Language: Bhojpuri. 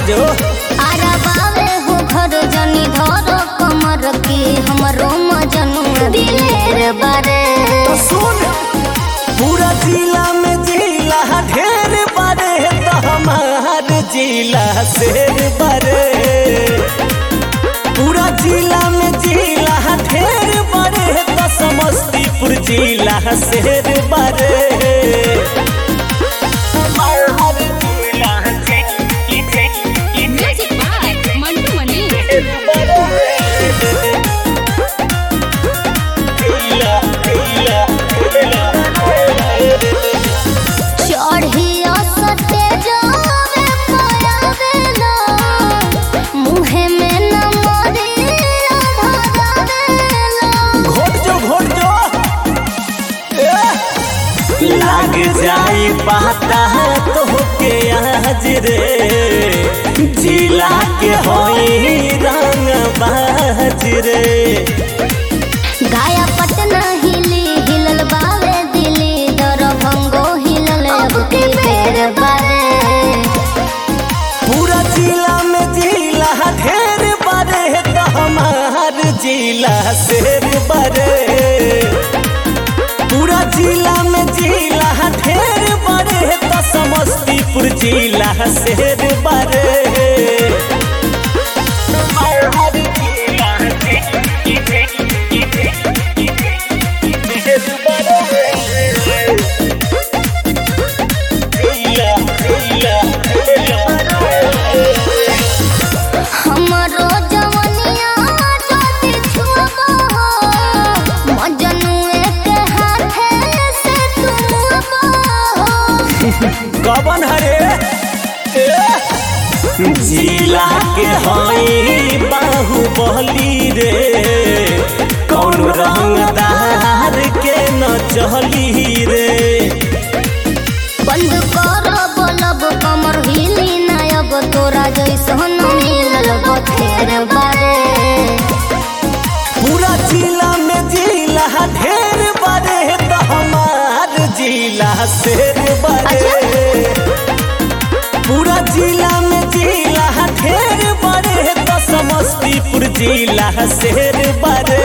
जो आराबावे हो घर जनी धर कमर के हमरो मजनू दिलेर बारे तो सुन पूरा जिला में जिला ढेर बारे तो हमार जिला शेर बारे पूरा जिला में जिला ढेर बारे तो समस्तीपुर जिला शेर बारे हमार जिला Music by Mantu Mani. चढ़िया सते जावे पयावेला मुहे में न मरी धरावेला घोट जो घोट जो लाग जाई पाता तो के आज रे जिला के होई रंग बाज रे गाया पटना हिली हिलल बावे दिली दरभंगो हिलल अब के बेर बारे पूरा जिला में जिला ढेर बड़े तो हमार जिला शेर बड़े पूरा जिला में जिला ढेर बड़े तो समस्तीपुर जिला शेर बड़े हमार जिला शेर बड़े हमरो जवनिया जति छुबो मजनुए के हाथे से तुमबो कवन हरे जिला के हई बाहुबली रे कौन रंगदार के न चली रे बंद कर बोलब कमर हिली नायब तोरा जैसन मिलल बथेर बारे पूरा जिला में जिला ढेर बड़े तो हमार जिला शेर बड़े पूरा जिला में जिला ढेर बड़े तो समस्तीपुर जिला शेर बड़े